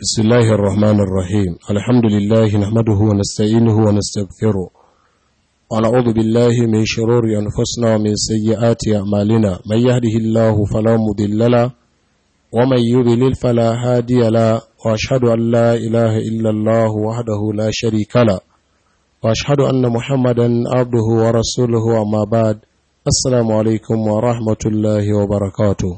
بسم الله الرحمن الرحيم الحمد لله نحمده ونستعينه ونستغفره ونعوذ بالله من شرور أنفسنا ومن سيئات أعمالنا من يهده الله فلا مضل له ومن يضلل فلا هادي له وأشهد أن لا إله إلا الله وحده لا شريك له وأشهد أن محمدا عبده ورسوله أما بعد السلام عليكم ورحمة الله وبركاته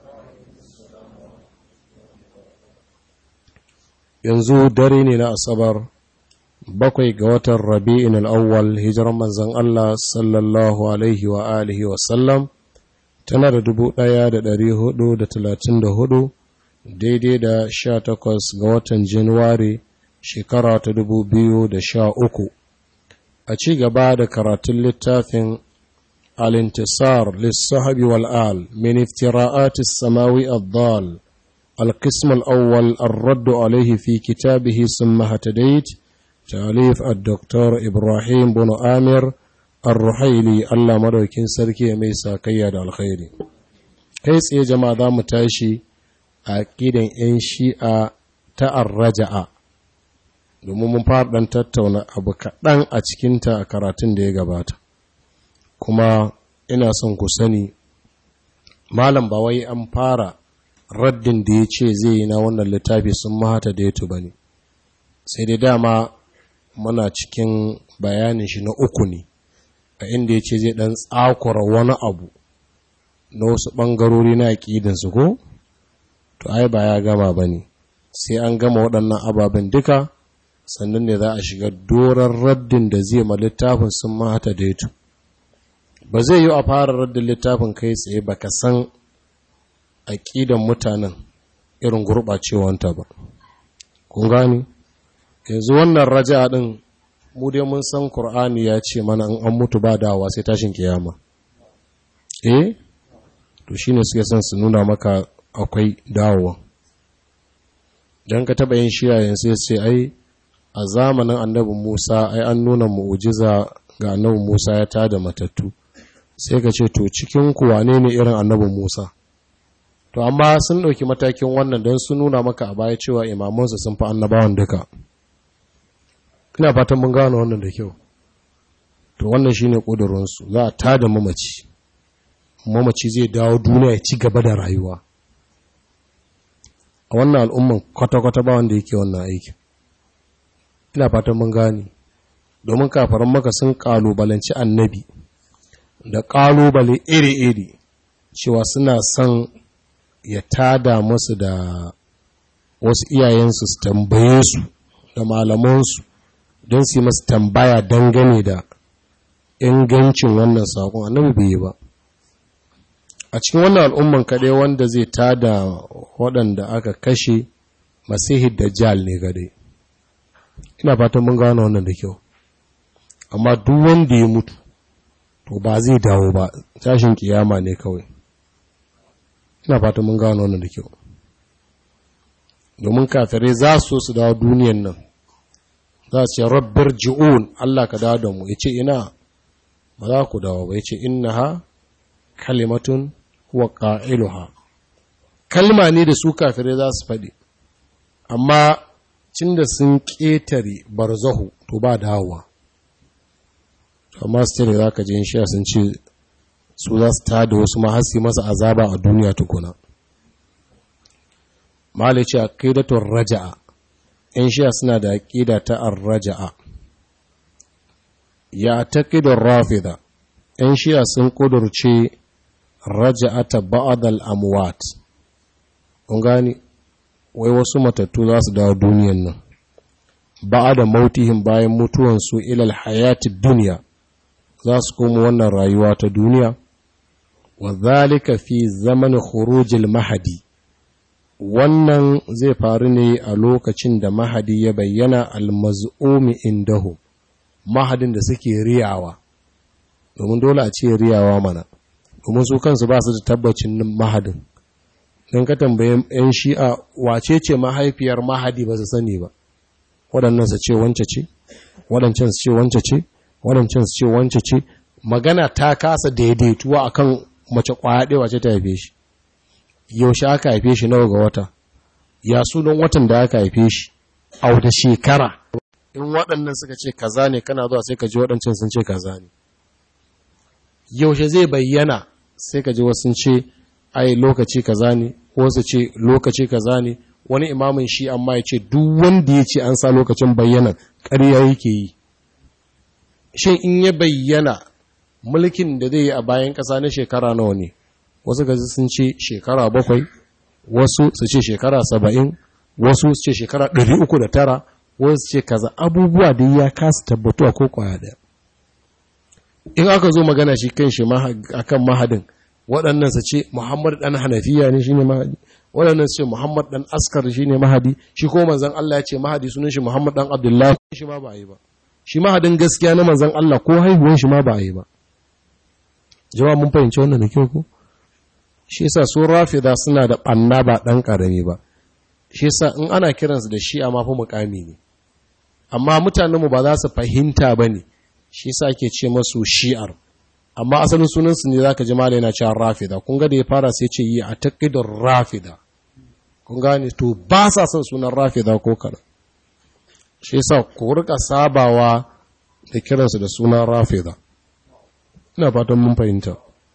yanzu dare ne na asabar bakwai ga watan rabi'in al'awwal hijirar manzan Allah sallallahu alaihi wa alihi wasallam tana da dubu ɗaya da ɗari hudu da talatin da hudu daidai da sha takwas ga watan januwari shekara ta dubu biyu da sha uku a ci gaba da karatun littafin alintisar lissahabi wal'al min iftira'atis samawi addal القسم الأول الرد عليه في كتابه ثم هتديت تأليف الدكتور إبراهيم بن آمر الرحيلي الله مدوكين سركي ميسا كياد الخير كيس يا جماعة دا متاشي أكيد إن شيء تأرجع domin mun fara ɗan tattauna abu kaɗan a cikinta a karatun da ya gabata kuma ina son ku sani malam ba wai an fara raddin da ya ce zai yi na wannan littafi sun mahata da yato ba ne sai dai dama muna cikin bayanin shi na uku ne a inda ya ce zai ɗan tsakura wani abu na wasu ɓangarori na aƙidansu ko to ai ba ya gama ba ne sai an gama waɗannan ababen duka sannan ne za a shiga doron raddin da zai ma littafin sun mahata da yato ba zai yi a fara raddin littafin kai tsaye ba ka san aƙidan mutanen irin gurɓacewanta ba. Kun gani? Yanzu wannan raja ɗin mu dai mun san Kur'ani ya ce mana in an mutu ba dawa sai tashin kiyama. Eh? To shi ne suke son su nuna maka akwai dawowa. Don ka taɓa yin shiyayen sai ce ai a zamanin annabi Musa ai an nuna mu'ujiza ga annabi Musa ya tada matattu. Sai ka ce to cikin kuwa ne ne irin annabin Musa? to amma sun ɗauki matakin wannan don su nuna maka a baya cewa imamansu sun fi annabawan duka ina fatan mun gano wannan da kyau to wannan shine ƙudurinsu za a tada mamaci mamaci zai dawo duniya ya ci gaba da rayuwa a wannan al'umman kwata-kwata ba wanda yake wannan aikin ina fatan mun gane domin kafaran maka sun ƙalubalanci annabi da ƙalubale iri-iri cewa suna son ya tada masu da wasu iyayensu su tambaye su da malamansu don su yi masu tambaya dangane da ingancin wannan saƙon annabi bai yi ba a cikin wannan al'umman kaɗai wanda zai tada waɗanda aka kashe masihid da jal ne gadai ina fatan mun gano wannan da kyau amma duk wanda ya mutu to ba zai dawo ba tashin kiyama ne kawai ina fata mun gano wannan da kyau domin kafirai za su su dawo duniyan nan za su ce rabbar ji'un Allah ka dawo da mu ya ce ina ba za ku dawo ba ya ce inna ha kalimatun wa ƙa'iluha kalma ne da su kafirai za su faɗi amma cin da sun ƙetare barzahu to ba dawowa amma su ce za ka je shi sun ce su za su tada wasu mahasi masa azaba a duniya tukuna malai ce aqidatun raja'a yan shiya suna da aqida ta ar-raja'a ya taqidun rafida yan shiya sun kudurce raja'ata ba'd al-amwat kun gani wai wasu matattu za su dawo duniyan nan ba'da mautihim bayan mutuwansu ilal hayatid dunya za su koma wannan rayuwa ta duniya wa zalika fi zaman khurujil mahadi wannan zai faru ne a lokacin da mahadi ya bayyana almaz'umi indahu mahadin da suke riyawa domin dole a ce riyawa mana domin su kansu ba su da tabbacin mahadin don ka tambaye yan shi'a wace ce mahaifiyar mahadi ba su sani ba waɗannan su ce wance ce waɗancan su ce wance ce waɗancan su ce wance ce magana ta kasa daidaituwa akan mace kwaya ɗaya wace ta haife shi yaushe aka haife shi nawa ga wata ya sunan watan da aka haife shi a wata shekara in waɗannan suka ce kaza ne kana zuwa sai ka ji waɗancan sun ce kaza ne yaushe zai bayyana sai ka ji wasu ce ai lokaci kaza ne wasu ce lokaci kaza ne wani imamin shi amma ya ce duk wanda ya ce an sa lokacin bayyana ƙarya yake yi shin in ya bayyana mulkin da zai yi a bayan ƙasa na shekara nawa ne wasu gaji sun ce shekara bakwai wasu su ce shekara saba'in wasu su ce shekara ɗari uku da tara wasu ce kaza abubuwa da ya kasa tabbatuwa ko kwaya ɗaya in aka zo magana shi kan shi akan mahadin waɗannan su ce muhammad ɗan hanafiya ne shine mahadi waɗannan su ce muhammad ɗan askar shine mahadi shi ko manzon Allah ya ce mahadi sunan shi muhammad ɗan abdullahi shi ma ba yi ba shi mahadin gaskiya na manzon Allah ko haihuwan shi ma ba yi ba jama'a mun fahimci wannan da kyau ko shi yasa su rafida suna da ɓanna ba ɗan ƙarami ba shi yasa in ana kiransu da shi a mafi mukami ne amma mutanenmu ba za su fahimta ba ne shi yasa ake ce masu shi'ar amma asalin sunansu ne za ka ji mala yana cewa rafida kun ga da ya fara sai ce yi a taƙidar rafida kun gane to ba sa son sunan rafida ko kaɗan shi yasa ku rika sabawa da kiransu da sunan rafida ina fatan mun fahimta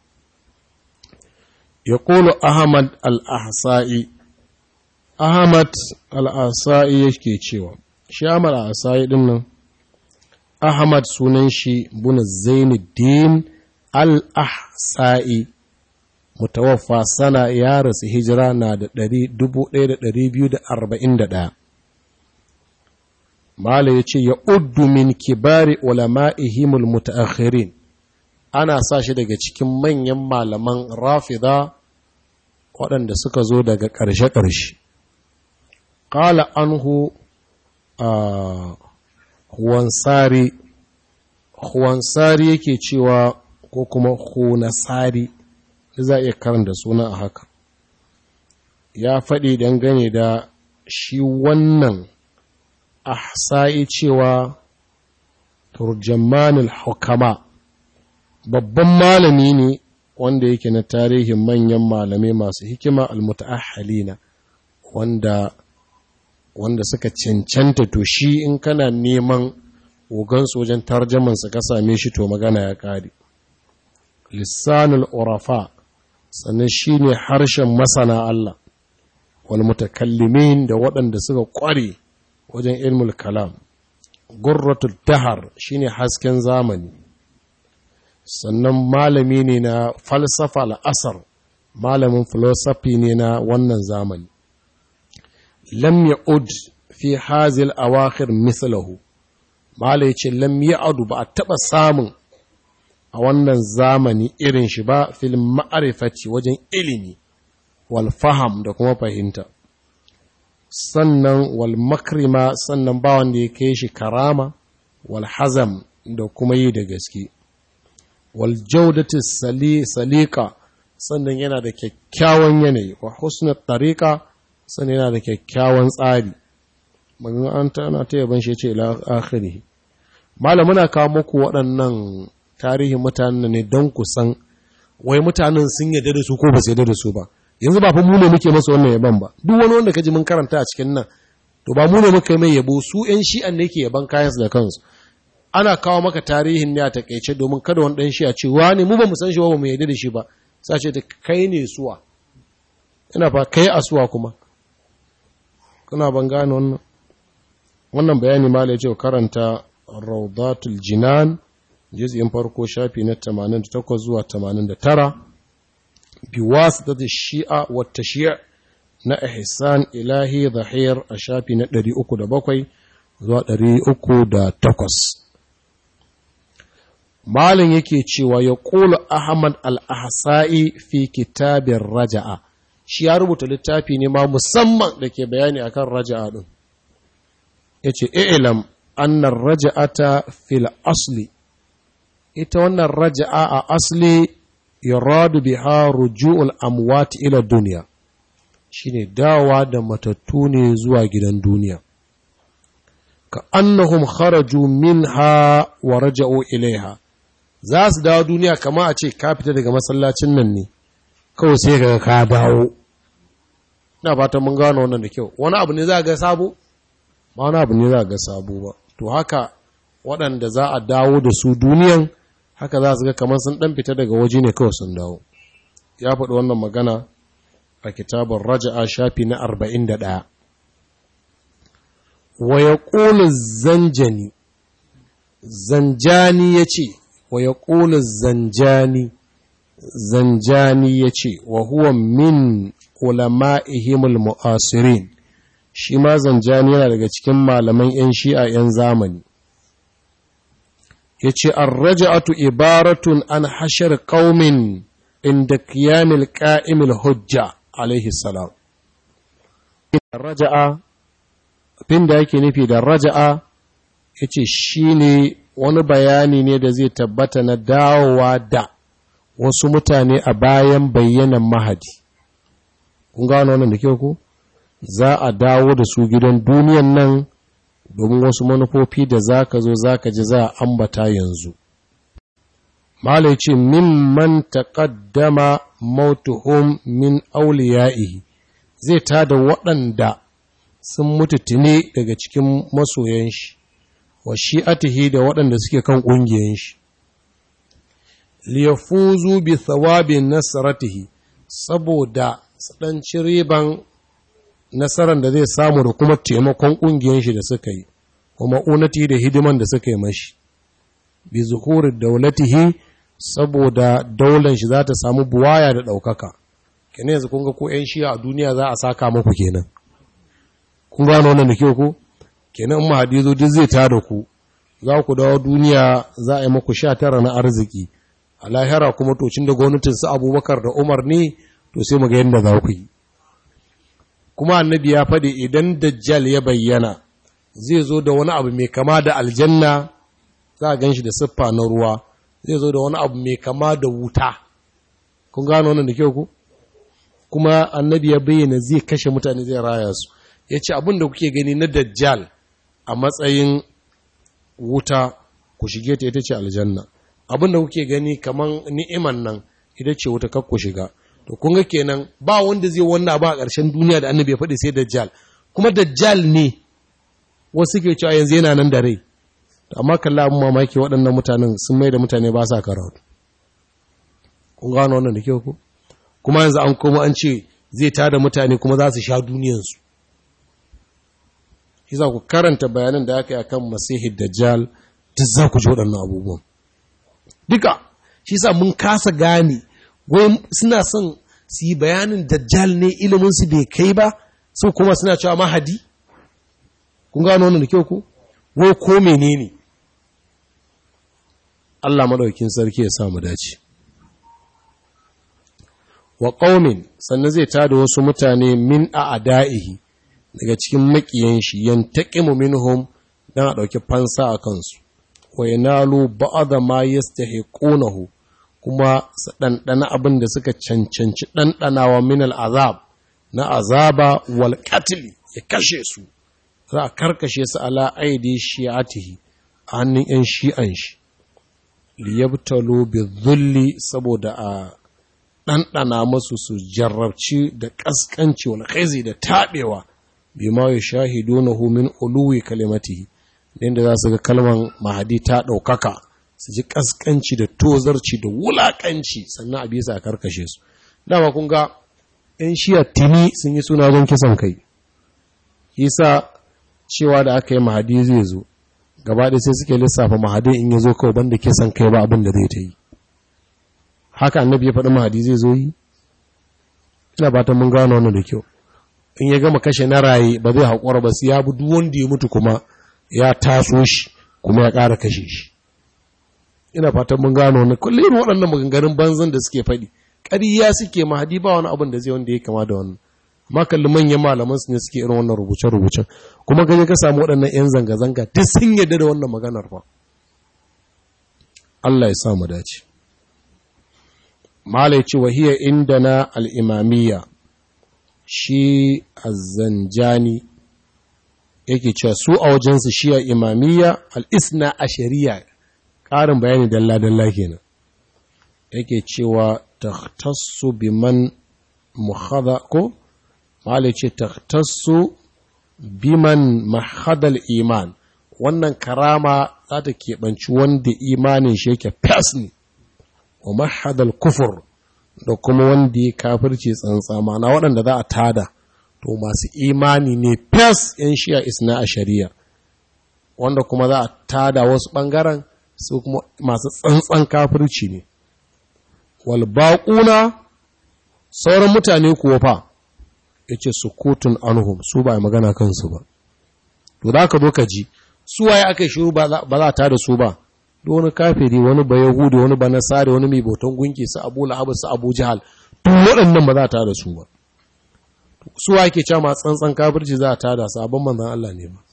يقول أحمد الأحسائي أحمد الأحسائي yake cewa shi Ahmad al-Ahsai din nan Ahmad sunan shi bun Zainuddin al-Ahsai mutawaffa sana ya rasu hijira na da 1241 Mala ya ce ya uddu min kibari ulama'ihimul mutaakhirin ana sa shi daga cikin manyan malaman rafida waɗanda suka zo daga ƙarshe-ƙarshe. Ƙala anhu a Huwansari, Huwansari yake cewa ko kuma Hunasari, za a iya karanta suna a haka. Ya faɗi dangane da shi wannan ahsa'i cewa turjamanin hukama. babban malami ne wanda yake na tarihin manyan malamai masu hikima almuta'ahhalina wanda wanda suka cancanta to shi in kana neman ogansu wajen tarjaman ka same shi to magana ya kare lissanul urafa sannan shine harshen masana Allah wal mutakallimin da waɗanda suka ƙware wajen ilmul kalam gurratul dahar shine hasken zamani sannan malami ne na falsafa al'asar malamin filosofi ne na wannan zamani lam ya'ud fi hazil awakhir mislahu malai ce lam ya'ud ba a taɓa samun a wannan zamani irin shi ba fil ma'arifati wajen ilimi wal faham da kuma fahimta sannan wal makrima sannan ba wanda ya kai shi karama wal hazam da kuma yi da gaske waljaudati salika sannan yana da kyakkyawan yanayi wa husnul tariqa sannan yana da kyakkyawan tsari magana an tana ta yaban shi ce ila akhiri malam muna kawo muku waɗannan tarihin mutanen ne don ku san wai mutanen sun yarda da su ko ba su yarda da su ba yanzu ba fa mu ne muke masa wannan yaban ba duk wani wanda kaji mun karanta a cikin nan to ba mu ne muka mai yabo su ƴan shi'an ne ke yaban kayansu da kansu ana kawo maka tarihin ne a takaice domin kada wani ɗan shi a ce wani mu ba mu san shi ba mu yarda da shi ba sai ce ta kai ne suwa ina fa kai a suwa kuma kuna ban gane wannan wannan bayani ma ya ce karanta raudatul jinan juz'in farko shafi na 88 zuwa 89 bi wasitati shi'a wa tashyi' na ihsan ilahi zahir a shafi na 307 zuwa 308 Malin yake cewa ya ƙula Ahmad al-Ahsa'i fi kitabin raja'a, shi ya rubuta littafi ne ma musamman da ke bayani akan raja'a ɗin. Ya ce, "Ilam, annan raja'ata fil asli, ita wannan raja'a a asli yuradu biha ruju'ul amwati ila duniya, shi ne dawa da matattu ne zuwa gidan duniya. Ka annahum kharaju minha wa raja'u ilaiha. za su dawo duniya kama a ce ka fita daga masallacin nan ne kawai sai ka ka dawo ina fatan mun gano wannan da kyau wani abu ne za ga sabo ba wani abu ne za ga sabo ba to haka waɗanda za a dawo da su duniyan haka za su ga kamar sun ɗan fita daga waje ne kawai sun dawo ya faɗi wannan magana a kitabun raja'a shafi na arba'in da ɗaya wa ya ƙulu zanjani zanjani ya ce wa ya ƙulu zanjani zanjani ya ce wa huwa min ulama'ihimul mu'asirin shi ma zanjani yana daga cikin malaman 'yan shi'a 'yan zamani ya ce an raja'atu ibaratun an hashar ƙaumin inda kiyamil ƙa'imil hujja alaihi salam raja'a abin da yake nufi da raja'a ya ce shi ne wani bayani ne da zai tabbata na dawowa da wasu mutane a bayan bayyanan mahadi kun gano wannan da kyau ku za a dawo da su gidan duniyan nan domin wasu manufofi da za ka zo za ka ji za a ambata yanzu malai ce mimman taƙaddama mautuhum min auliya'ihi zai tada waɗanda sun mutu tune daga cikin masoyan shi wa shi'atihi da waɗanda suke kan ƙungiyan shi liyafuzu bi thawabin nasaratihi saboda ɗan riban nasarar da zai samu da kuma taimakon ƙungiyan shi da suka yi kuma unati da hidiman da suka yi mashi bi zuhuri daulatihi saboda daular shi za ta samu buwaya da ɗaukaka kenan yanzu kun ga ko 'yan shiya a duniya za a saka muku kenan kun gano wannan da kyau ku kenan in mahadi zo duk zai tada ku za ku dawo duniya za a yi muku sha tara na arziki a lahira kuma tocin da gwamnatin su abubakar da umar ne to sai mu ga yadda za ku yi kuma annabi ya faɗi idan dajjal ya bayyana zai zo da wani abu mai kama da aljanna za a gan shi da siffa na ruwa zai zo da wani abu mai kama da wuta kun gano wannan da kyau ku kuma annabi ya bayyana zai kashe mutane zai raya su ya ce abin da kuke gani na dajjal a matsayin wuta ku shige ta ita ce aljanna abin da kuke gani kaman ni'iman nan ita ce wuta kar ku shiga to kun ga kenan ba wanda zai wannan ba a ƙarshen duniya da annabi ya faɗi sai dajjal kuma dajjal ne wasu ke cewa yanzu yana nan da rai amma kalla abin mamaki waɗannan mutanen sun mai da mutane ba sa karatu kun gano wannan da kyau ku kuma yanzu an koma an ce zai tada mutane kuma za su sha duniyansu shi za ku karanta bayanan da aka yi akan masihid dajjal duk za ku ji waɗannan abubuwan duka shi sa mun kasa gane wai suna son su yi bayanin dajjal ne iliminsu bai kai ba sau kuma suna cewa mahadi kun gano wannan da kyau ku wai ko menene Allah maɗaukin sarki ya samu dace wa ƙaumin sannan zai tada wasu mutane min a ada'ihi daga cikin maƙiyan shi yantaqimu minhum dan a ɗauki fansa a kansu wa yanalu ba'da ma yastahiqunahu kuma su ɗanɗana abin da suka cancanci ɗanɗanawa min al'azab na azaba wal ya kashe su za a karkashe su ala aidi shi'atihi a hannun 'yan shi'an shi liyabtalo bi zulli saboda a ɗanɗana masu su jarrabci da ƙasƙanci wal khaizi da taɓewa bi ma ya shahido na min uluwi kalimatihi inda za su ga kalman mahadi ta ɗaukaka su ji ƙasƙanci da tozarci da wulaƙanci sannan a bisa a karkashe su dama kun ga 'yan shiya tini sun yi suna wajen kisan kai yasa cewa da aka yi mahadi zai zo gaba ɗaya sai suke lissafa mahadi in ya zo kawai banda kisan kai ba abin da zai ta yi haka annabi ya faɗi mahadi zai zo yi ina fatan mun gano wannan da kyau in ya gama kashe na raye ba zai haƙura ba sai ya bi duk wanda ya mutu kuma ya taso shi kuma ya ƙara kashe shi ina fatan mun gano wannan kullum waɗannan maganganun banzan da suke faɗi ƙariya suke mahadi ba wani abin da zai wanda ya kama da wannan amma kalli manyan malaman su ne suke irin wannan rubuce-rubucen kuma gani ka samu waɗannan 'yan zanga-zanga duk sun yadda da wannan maganar fa Allah ya sa mu dace malai ce wahiya inda na al'imamiyya shi azzanjani yake cewa su a wajensu shi a imamiyya al'isna a shari'a ƙarin bayani dalla-dalla kenan yake cewa ta tasu biman muhada ko mala ce taktassu biman mahadal iman wannan karama za ta keɓanci wanda imanin shi yake fas ne wa mahadal kufur da kuma wanda ya kafirce tsantsa mana waɗanda za a tada to masu imani ne fes yan shiya isna a shari'a wanda kuma za a tada wasu ɓangaren su kuma masu tsantsan kafirci ne walbaƙuna sauran mutane kuwa fa ya ce sukutun anhum su ba magana kansu ba to da ka zo ka ji su waye aka shiru ba za a tada su ba wani kafiri wani ba yahudi wani ba nasari wani mai bautan gunki su abu lahab su abu jahal duk waɗannan ba za ta da su ba su ake cewa ma tsantsan kafirci za a tada sabon manzan Allah ne ba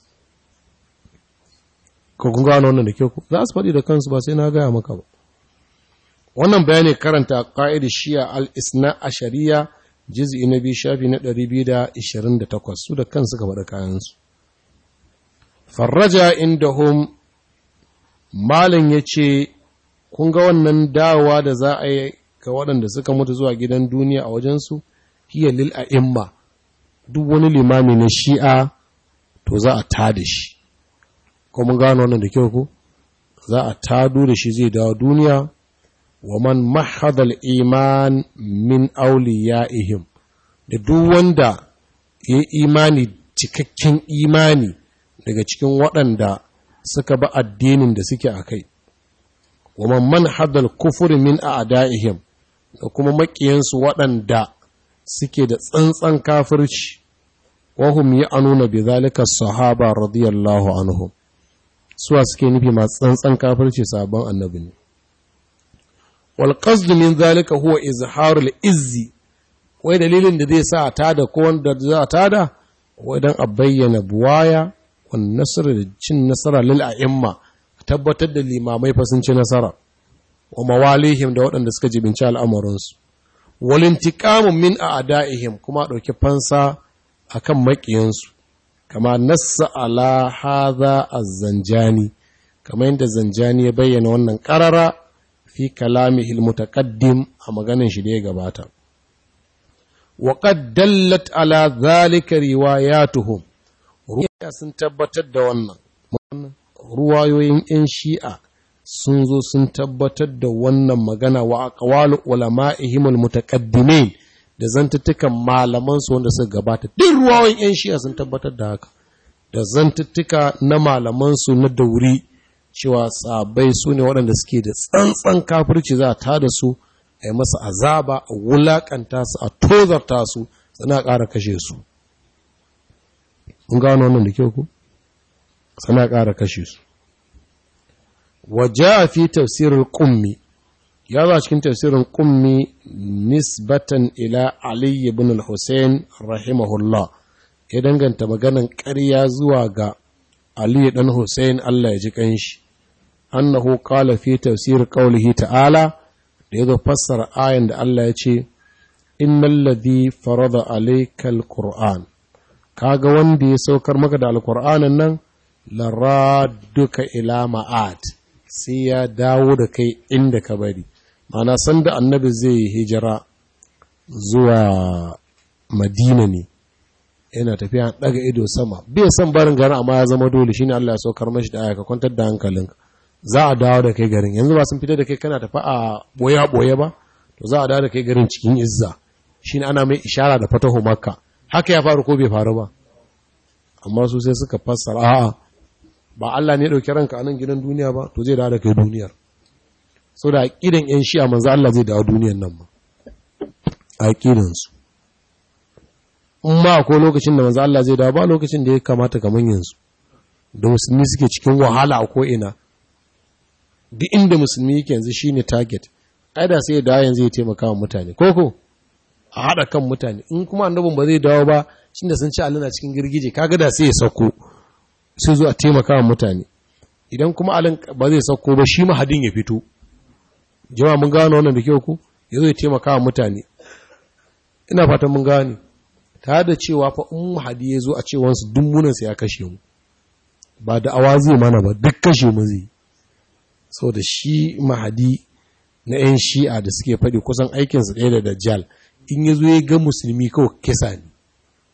ko kun gano wannan da kyau za su faɗi da kansu ba sai na gaya maka ba wannan bayani karanta ƙa'id shiya al-isna a shari'a juz'i na biyu shafi na 228 su da kansu ka faɗa kayansu farraja indahum malin ya ce kun ga wannan dawowa da za a yi ga waɗanda suka mutu zuwa gidan duniya a wajensu hiya lil a'imma duk wani limami na shi'a to za a tada shi ko mun gano wannan da kyau ku za a tado da shi zai dawo duniya wa man mahadal iman min awliyaihim da duk wanda ya imani cikakken imani daga cikin waɗanda suka ba addinin da suke a kai wa man manhadal kufuri min a'da'ihim da kuma makiyansu waɗanda suke da tsantsan kafirci wa hum ya'nuna bi zalika sahaba radiyallahu anhum suwa suke nufi masu tsantsan kafirci sabon annabi ne wal qasd min zalika huwa izharul izzi wai dalilin da zai sa a tada ko wanda za a tada wai dan a bayyana buwaya wan nasr da cin nasara lil a'imma tabbatar da limamai fa sun ci nasara wa mawalihim da waɗanda suka jibinci al'amuransu wal intiqamu min a'da'ihim kuma dauki fansa akan maƙiyansu kama nassa ala hadha az-zanjani kama yadda zanjani ya bayyana wannan qarara fi kalamihi al-mutaqaddim a maganin shi da ya gabata wa qad dallat ala dhalika riwayatuhum ruwaya sun tabbatar da wannan ruwayoyin yan shi'a sun zo sun tabbatar da wannan magana wa aqwalu ulama'ihim al-mutaqaddimin da zantuttukan malamansu wanda suka gabata duk ruwawan 'yan shi'a sun tabbatar da haka da zantuttuka na malamansu na dauri cewa sabai su ne waɗanda suke da tsantsan kafirci za a tada su a yi masa azaba a wulaƙanta su a tozarta su sana ƙara kashe su mun gano wannan da kyau ku sana ƙara kashe su waje a fi tafsirin ƙummi ya zo cikin tafsirin kummi nisbatan ila Ali ibn al-Hussein rahimahullah ya danganta maganan ƙarya zuwa ga Ali dan Hussein Allah ya ji kanshi annahu qala fi tafsir qawlihi ta'ala da yazo fassara ayan da Allah ya ce innal ladhi farada alayka al-qur'an kaga wanda ya saukar maka da al-qur'anin nan laraduka ila ma'ad sai ya dawo da kai inda ka bari mana sanda annabi zai yi hijira zuwa madina ne yana tafiya daga ido sama bai san barin garin amma ya zama dole shine Allah ya saukar mashi da aya ka kwantar da hankalinka za a dawo da kai garin yanzu ba sun fita da kai kana tafi a boya boye ba to za a dawo da kai garin cikin izza shine ana mai ishara da fatahu makka haka ya faru ko bai faru ba amma su sai suka fassara a'a ba Allah ne ya dauki ranka a nan gidan duniya ba to zai dawo da kai duniyar so da aƙidan 'yan shi'a manzo Allah zai dawo duniyan nan ma aƙidansu in ma ko lokacin da manzo Allah zai dawo ba lokacin da ya kamata kamar yanzu da musulmi suke cikin wahala a ko'ina duk inda musulmi yake yanzu shine target ai da sai ya dawo yanzu ya taimaka wa mutane koko a haɗa kan mutane in kuma annabin ba zai dawo ba shi da sun ci alina cikin girgije kaga da sai ya sauko sai zo a taimaka wa mutane idan kuma alin ba zai sauko ba shi mahadin ya fito jama'a mun gano wannan da kyau ku ya zo taimaka wa mutane ina fatan mun gane tare da cewa fa in mahadi ya zo a cewansu dummunansa ya kashe mu ba da awa zai mana ba duk kashe mu zai sau da shi mahadi na 'yan shi'a da suke faɗi kusan aikinsu ɗaya da dajjal in ya zo ya ga musulmi kawai kisa ne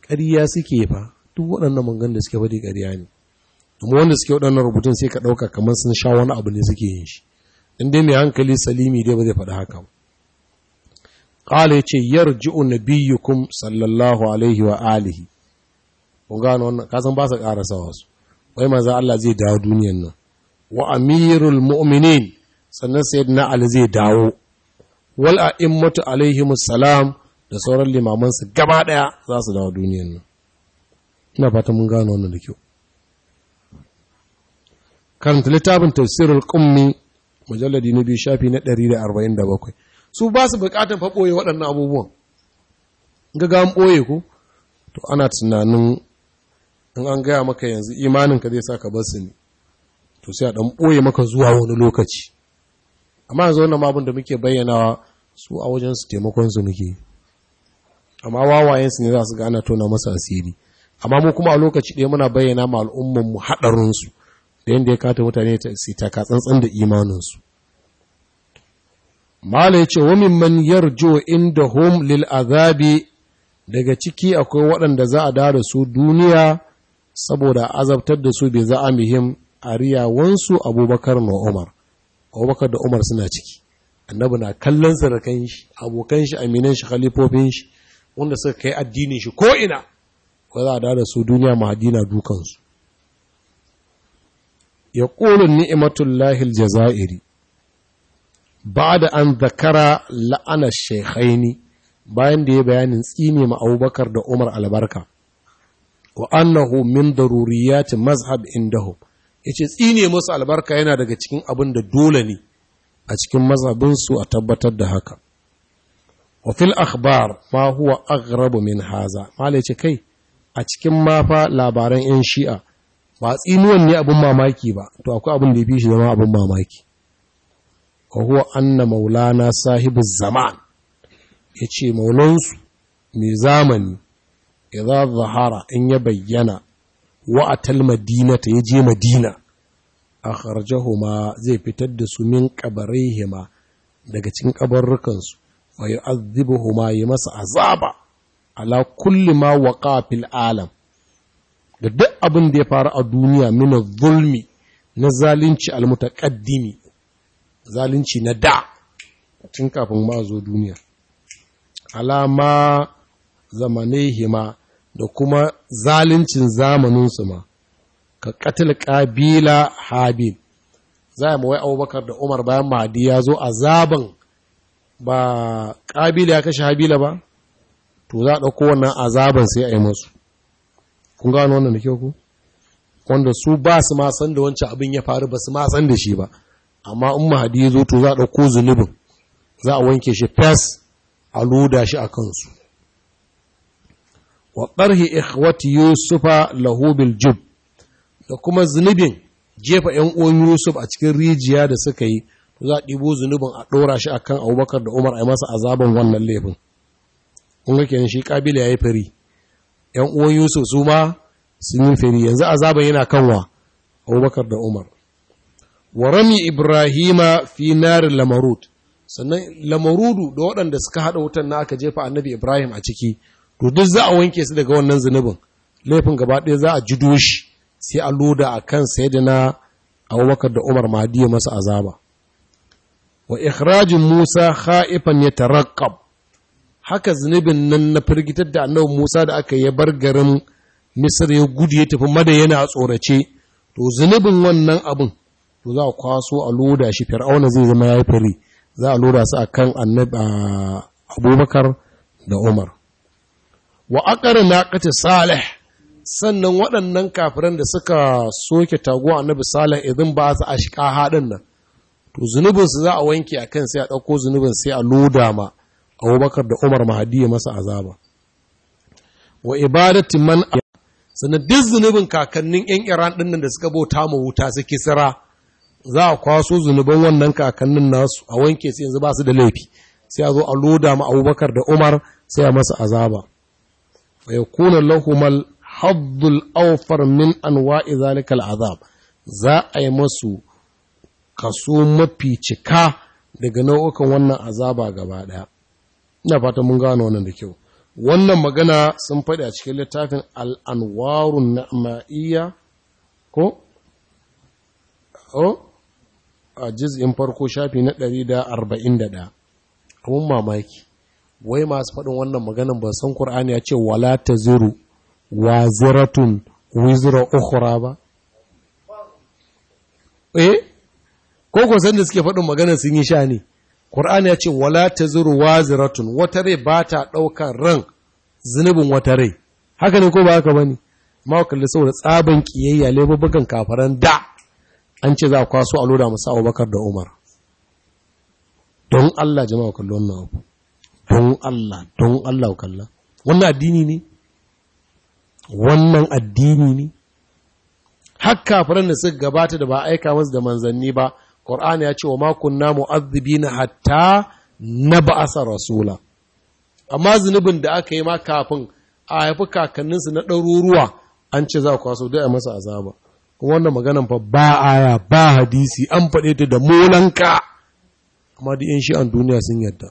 ƙarya suke fa duk waɗannan mangan da suke faɗi ƙarya ne amma wanda suke waɗannan rubutun sai ka ɗauka kamar sun sha wani abu ne suke yin shi in dai mai hankali salimi dai ba zai faɗi haka ƙala ya ce yarji'u nabiyyukum sallallahu alaihi wa alihi kun gano wannan kasan ba su ƙarasa wasu wai maza Allah zai dawo duniyan nan wa amirul mu'minin sannan sayyidina Ali zai dawo wal a'immatu alaihimus salam da sauran limaman su gaba daya za su dawo duniyan nan ina fata mun gano wannan da kyau karanta littafin tafsirul qummi mujalladi na biyu shafi na 147 su ba su bukatan fa boye waɗannan abubuwan ga ga an boye ko to ana tunanin in an gaya maka yanzu imaninka zai sa ka bar su ne to sai a ɗan ɓoye maka zuwa wani lokaci amma yanzu wannan abin da muke bayyanawa su a wajen su taimakon su muke amma wawayen su ne za su gana tona masa asiri amma mu kuma a lokaci ɗaya muna bayyana ma al'umman mu haɗarin su da yanda ya kata mutane su taka tsantsan da imanin su mala yace wa mimman yarju inda hum lil azabi daga ciki akwai waɗanda za a dawo da su duniya saboda azabtar da su bai za'amihim a riyawansu abubakar na umar abubakar da umar suna ciki annabi na kallon sarakan shi abokan shi aminan shi khalifofin shi wanda suka kai addinin shi ko'ina ko za a da su duniya mahadina dukansu ya ƙulun ni'imatullahi aljazairi ba da an zakara la'anar shekhaini bayan da ya bayanin tsine ma abubakar da umar albarka wa annahu min daruriyati mazhab indahum yace tsine musu albarka yana daga cikin abin da dole ne a cikin mazhabin su a tabbatar da haka wa fil akhbar ma huwa aghrab min haza malai ce kai a cikin mafa labaran yan shi'a ba tsinuwan ne abin mamaki ba to akwai abin da ya fi shi zama abin mamaki wa huwa anna maulana sahibu zaman yace maulansu mai zamani idza zahara in ya bayyana wa atal madinata ya je madina akharjahuma zai fitar da su min qabarihima daga cikin kabarrukan su wa yu'adhibuhuma yi masa azaba ala kulli ma waqa fil alam da duk abin da ya faru a duniya min zulmi na zalunci almutaqaddimi zalunci na da tun kafin ma zo duniya alama zamanihima da kuma zaluncin zamaninsu ma ka katil ƙabila habil za a mawai abubakar da umar bayan mahadi ya zo a zaben ba ƙabila ya kashe habila ba to za a ɗauko wannan azaban sai a yi masu kun gano wannan da kyau ku wanda su ba su ma san da wancan abin ya faru ba su ma san da shi ba amma in mahadi ya zo to za a ɗauko zunubin za a wanke shi fes a loda shi a kansu wa ɗarhi ikhwati yusufa lahu bil jub da kuma zunubin jefa ‘yan uwan Yusuf a cikin rijiya da suka yi, to za a ɗibo zunubin a ɗora shi a kan abubakar da Umar a yi masa azaban wannan laifin. Kun ga kenan shi ƙabila ya yi fari, ‘yan uwan Yusuf su ma sun yi fari, yanzu azaban yana kanwa abubakar da Umar. Wa rami Ibrahima fi narin lamarud, sannan lamarudu da waɗanda suka haɗa wutan na aka jefa annabi Ibrahim a ciki, to duk za a wanke su daga wannan zunubin, laifin gaba ɗaya za a jido shi. sai a loda a kan na abubakar da umar mahdi masa azaba wa ikhrajin musa kha'ifan ya tarakkab haka zunubin nan na firgitar da annabi musa da aka yi bar garin misir ya gudu ya tafi madayana a tsorace to zunubin wannan abin to za a kwaso a loda shi fir'auna zai zama ya yi fari za a loda su a kan abubakar da umar wa aqara naqati salih sannan waɗannan kafiran da suka soke taguwa annabi salih idan ba su ashka haɗin nan to zunubinsu za a wanke a kan sai a ɗauko zunubin sai a loda ma abubakar da umar mahadi masa azaba wa ibadati man sannan duk zunubin kakannin yan iran ɗin nan da suka bauta ma wuta su kisira za a kwaso zunuban wannan kakannin nasu a wanke sai yanzu ba su da laifi sai a zo a loda ma abubakar da umar sai a masa azaba fa yakuna lahumal haddul aufar min anwa'i zalikal azab za a yi masu kaso mafi cika daga nau'ukan wannan azaba gaba daya ina fata mun gano wannan da kyau wannan magana sun faɗi a cikin littafin al'anwarun na'ma'iyya ko? o? a jiz'in farko shafi na 141 abun mamaki wai masu faɗin wannan maganan ba san Kur'ani ya ce wala ta ziru wa ziratun wizra ukhra ba eh ko ko san da suke faɗin maganar sun yi sha ne Kur'ani ya ce wala ta ziru wa ziratun wata rai ba ta ɗaukar ran zunubin wata rai haka ne ko ba haka bane ma kalli saboda tsaban kiyayya laifukan kafaran da an ce za a kwaso a loda musu Abubakar da Umar don Allah jama'a kalli wannan abu don Allah don Allah kalla wannan addini ne wannan addini ne har kafiran da suka gabata da ba aika masu da manzanni ba Qur'ani ya ce wa ma kunna mu'adhibina hatta nab'asa rasula amma zunubin da aka yi ma kafin a haifi kakanninsu na ɗaruruwa an ce za kwaso dai a masa azaba kuma wannan maganan fa ba aya ba hadisi an faɗe ta da molanka amma duk yan shi'an duniya sun yadda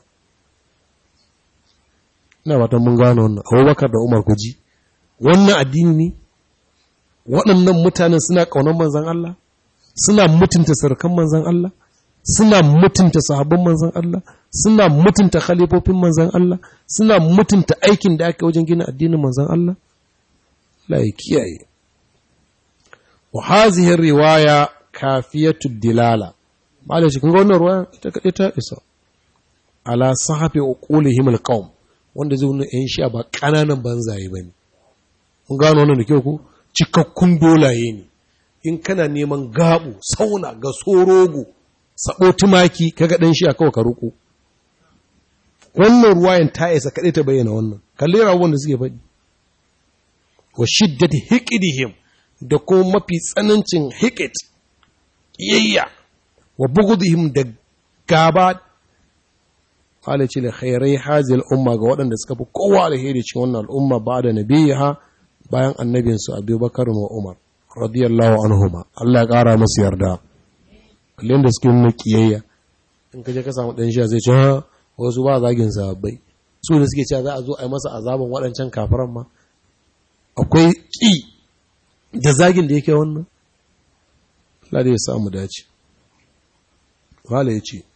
ina fatan mun gano wannan abubakar da umar kuji wannan addini ne waɗannan mutanen suna ƙaunar manzan Allah suna mutunta sarkan manzan Allah suna mutunta sahabban manzan Allah suna mutunta khalifofin manzan Allah suna mutunta aikin da aka wajen gina addinin manzan Allah la kiyaye wa hazihi riwaya kafiyatu dilala malai shi kun ga wannan ruwaya ita kadai ta isa ala sahabi uqulihim alqaum wanda zai nuna yan shi'a ba kananan banzaye bane kun gano wannan da kyau ku cikakkun dolaye ne in kana neman gabu sauna ga sorogo sabo tumaki kaga dan shi'a kawai ka ruku wannan ruwayan ta isa kadai ta bayyana wannan kalli rawon da suke faɗi wa shiddati hiqidihim da kuma mafi tsanancin hikit ƙiyayya wa bugudihim da gaba halice da khairai hazil umma ga waɗanda suka fi kowa alheri cikin wannan al'umma ba da nabiha bayan annabinsu abubakar wa umar radiyallahu anhuma Allah ya ƙara masu yarda kallon da suke nuna ƙiyayya in ka je ka samu ɗan sha zai ce ha wasu ba zagin sahabbai su da suke cewa za a zo a yi masa azaban waɗancan kafiran ma akwai ƙi da zagin da yake wannan Allah da ya samu dace wala ya ce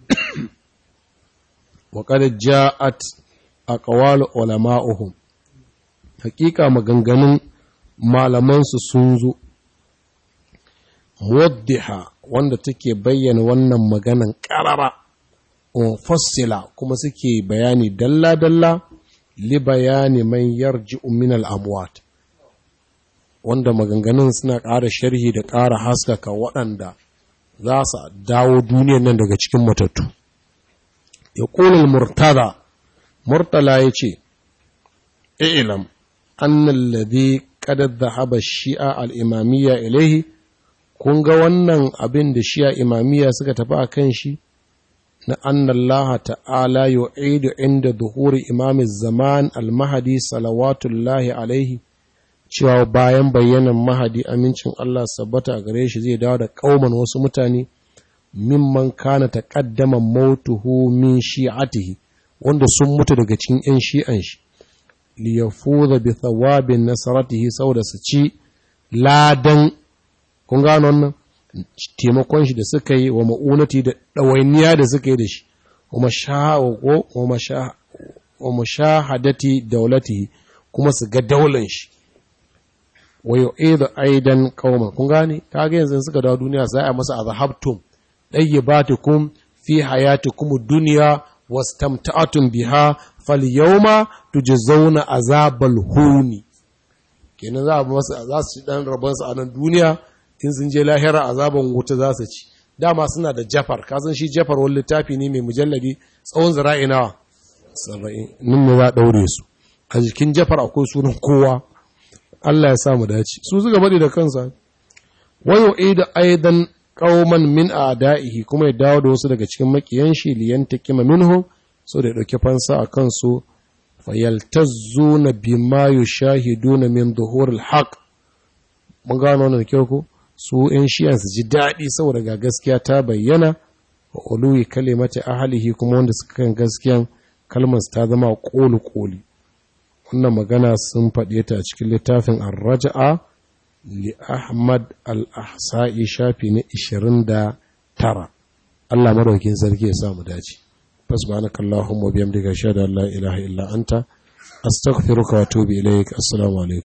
wa qad ja'at aqwal ulama'uhum hakika maganganun malaman su sun zo muwaddiha wanda take bayyana wannan maganan qarara fassila kuma suke bayani dalla dalla li bayani man yarji'u min al-amwat wanda maganganun suna ƙara sharhi da ƙara haskaka waɗanda za su dawo duniyan nan daga cikin matattu. Ya ƙunar murtada, murtala ya ce, ilam, annan lade ƙadar da haɓa shi'a al'imamiyya ilaihi, kun ga wannan abin da shi'a imamiyya suka tafi a kan shi, na annan laha ta'ala yu'idu inda duhuri imamin zaman al-mahadi salawatullahi alaihi, cewa bayan bayyanan mahadi amincin Allah sabbata a gare shi zai dawo da kauman wasu mutane mimman kana taqaddama mautuhu min shi'atihi wanda sun mutu daga cikin yan shi'an shi li yafuza bi thawabin nasaratihi saboda su ci ladan kun gano wannan taimakon shi da suka yi wa ma'unati da ɗawainiya da suka yi da shi wa mashahadati daulatihi kuma su ga daulan shi wa yu'idu aidan qauma kun gane kaga yanzu suka dawo duniya sai a masa azhabtum dayyibatukum fi hayatikum dunya wastamta'atum biha falyawma tujzauna azabal huni kenan za a masa za su ci dan rabon su a nan duniya in sun je lahira azaban wuta za su ci dama suna da jafar ka san shi jafar wani littafi ne mai mujalladi tsawon zira'i nawa 70 nin ne za daure su a jikin jafar akwai sunan kowa Allah ya sa mu dace su suka bari da kansa wayo ida aidan qauman min a'da'ihi kuma ya dawo da wasu daga cikin makiyan shi liyan takima minhu so da dauke fansa a kansu fayaltazzuna bima yushahiduna min dhuhuril haqq mun gano wannan kyau ko su yan shi'an su ji daɗi saboda ga gaskiya ta bayyana wa uluwi kalimati ahlihi kuma wanda suka kan gaskiyan kalmar ta zama kolu koli wannan magana sun faɗe ta a cikin littafin ar-raj'a li ahmad al-ahsa'i shafi na 29 Allah madaukin sarki ya sa mu dace subhanakallahumma wa bihamdika ashhadu an la ilaha illa anta astaghfiruka wa atubu ilaik assalamu alaikum